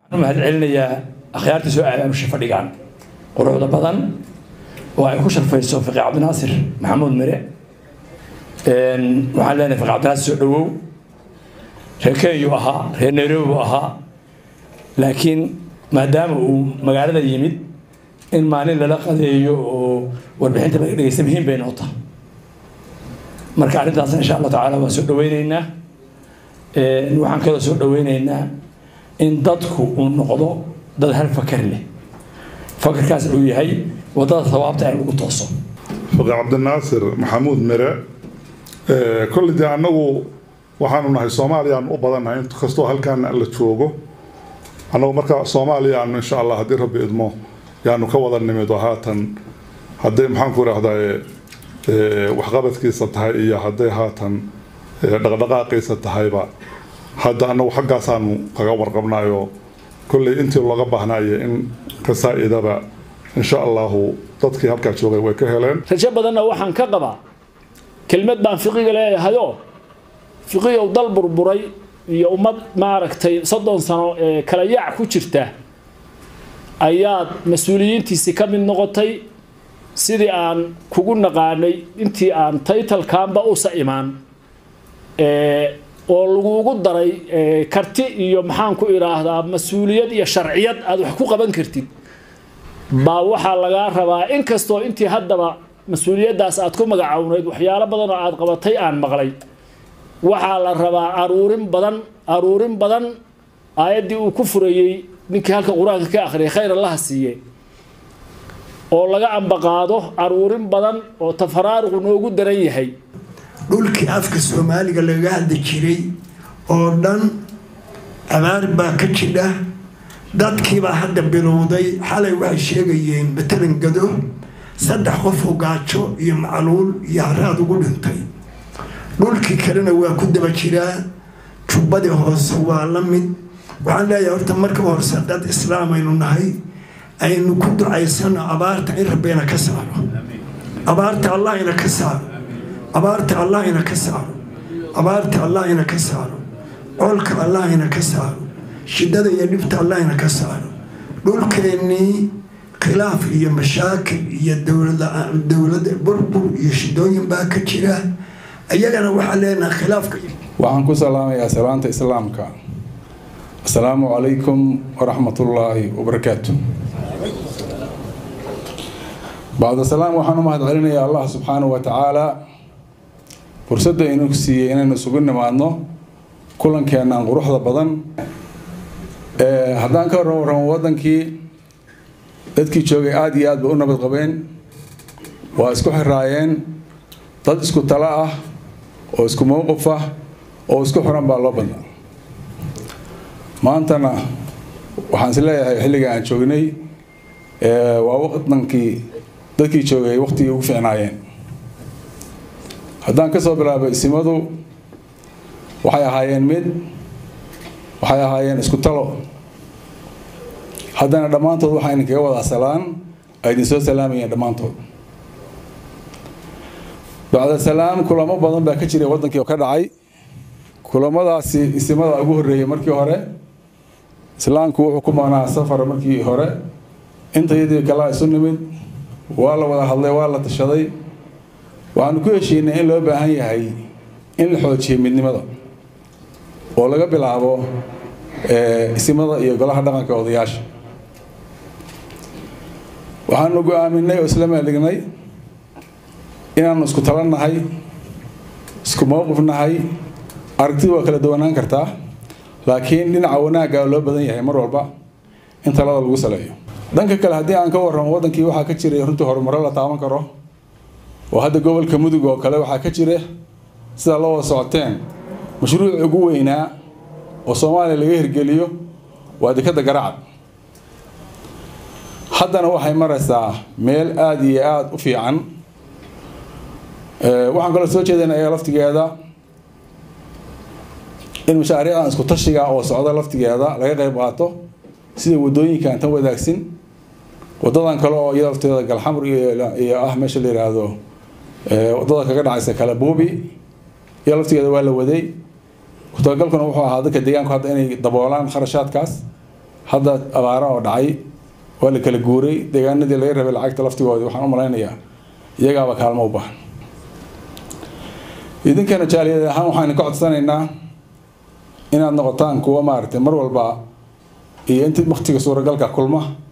waxaan u mahad celinayaa akhyaartii soo aadaanusha fadhigaan quruxda badan oo ay ku sharfayso fiqi cabdinaasir maxamuud mire waxaan leenahay fiqi cabdinaasir soo dhawow reer kenyuu ahaa reer nairobi buu ahaa laakiin maadaama uu magaalada yimid in maalin lala qadeeyo oo warbixinta laga dhegeysta muhiim bay noo tahay marka arrintaasna insha allah tacaala waan soo dhaweyneynaa waxaan kaloo soo dhaweyneynaa in dadku uu noqdo dad hal fakar leh fakarkaas uu yahay wadada sawaabta in lagu tooso faqi cabdinaasir maxamuud mire kolley dee annagu waxaanu nahay soomaaliyaan u badannahay inkastoo halkaan la joogo annagu marka soomaaliyaanu insha allah haddii rabbi idmo yaanu ka wada nimid oo haatan hadday maxaanku idhaahdaa waxqabadkiisa tahay iyo hadday haatan dhaqdhaqaaqiisa tahayba hadda annagu xaggaasaanu kaga warqabnayo kolley intii looga baahnaaye in ka saa-idaba insha allahu dadkii halkaa joogay way ka heleen rajo badanna waxaan ka qabaa kelmad baan fiqiga leeyahayoo fiqigow dal burburay iyo ummad maaragtay soddon sano ee kala yaac ku jirta ayaad mas-uuliyiintiisii ka mid noqotay sidii aan kugu naqaanay intii aan taytalkaanba usa imaan oo laguugu daray karti iyo maxaan ku idhaahdaa mas-uuliyad iyo sharciyad aad wax ku qaban kartid baa waxaa lagaa rabaa inkastoo intii haddaba mas-uuliyaddaas aad ku magacownayd waxyaalo badan oo aad qabatay aan maqlay waxaa la rabaa aruurin badan aruurin badan aayaddii uu ku furayey ninkii halka qur-aanka ka akhriyay khayr allaha siiye oo laga ambaqaado aruurin badan oo tafaraaruqu noogu daran yahay dhulkii afka soomaaliga laga hadli jiray oo dhan abaar baa ka jidha dadkiibaa hadda bilowday xalay waxay sheegayeen matalan gado saddex qofoo gaajo iyo macluul iyo haraad ugu dhintay dhulkii kalena waa ku daba jiraa jubbadii hoose waa la mid waxaan leeyahay horta marka horse dad islaam aynu nahay aynu ku ducaysano abaarta in rabbeena ka saaro abaarta allah ina ka saaro abaarta allah ina ka saaro abaarta allah ina ka saaro colka allah ina ka saaro shidada iyo dhibta allah ina ka saaro dhulkeennii khilaaf iyo mashaakil iyo dowlada burbur iyo shidooyin baa ka jira iyagana waxaa leenaha khilaafka waxaan ku salaamayaa salaanta islaamka asalaamu calaykum waraxmatullaahi wabarakaatu bacda salaam waxaan u mahad celinayaa allah subxaanahu wa tacaala fursadda inuu siiyey inaynu isugu nimaadno kulankeenaan quruxda badan haddaan ka warran warramo waddankii dadkii joogay aada iyo aad ba u nabad qabeen waa isku xiraayeen dad isku talo ah oo isku mowqif ah oo isku xiran baa loo badnaa maantana waxaan is leeyahay xilliga aan joognay waa wadankii dadkii joogay waqtigii ugu fiicnaayeen haddaan kasoo bilaabay isimadu waxay ahaayeen mid waxay ahaayeen isku talo haddana dhammaantood waxaa idinkaga wadaa salaan ay idinsoo salaamayeen dhammaantood bacda salaam kulamo badan baa ka jiray waddankii oo ka dhacay kulamadaasi isimada ugu horreeyey markii hore islaamku wuxuu ku maqnaa safar markii hore intayadii kalaa isu nimid waa la wada hadlay waa la tashaday waxaanu ku heshiinay in loo baahan yahay in la xoojiyo midnimada oo laga bilaabo isimada iyo golaha dhaqanka odayaasha waxaanu go-aaminay oo isla meeldhignay inaanu isku talo nahay isku mowqif nahay aragtidu waa kala duwanaan kartaa laakiin dhinaca wanaagga loo badan yahay mar walba in talada lagu saleeyo dhanka kale haddii aan ka warramo waddankii waxaa ka jiray runtii horumaro la taaban karo oo hadda gobolka mudug oo kale waxaa ka jira sidaa la wada socoteen mashruuc ugu weynaa oo soomaaliya laga hirgeliyo waa dekadda garacad haddana waxay maraysaa meel aada iyo aada u fiican waxaan kaloo soo jeedana iyaga laftigeeda in mashaariicdan isku tashiga oo socda laftigeeda laga qayb qaato sida wadooyinkan tan wadaagsin wadadan kale oo iyada lafteeda galxamr iyo ah meesha la yiraahdo wadada kaga dhacaysa kale buubi iyo laftigeeda waa la waday kutagalkuna wuxuu ahaa dadka deegaanku hadda inay daboolaan kharashaadkaas hadda abaara oo dhacay waa la kala guuray deegaanadii laga rabay lacagta laftigoodii waxaan u malaynayaa iyagaaba kaalmo u baahan idinkana jaaliyad ahaan waxaan ka codsanaynaa inaad noqotaan kuwa maaragtay mar walba iyo intii waktiga suuragalka kulma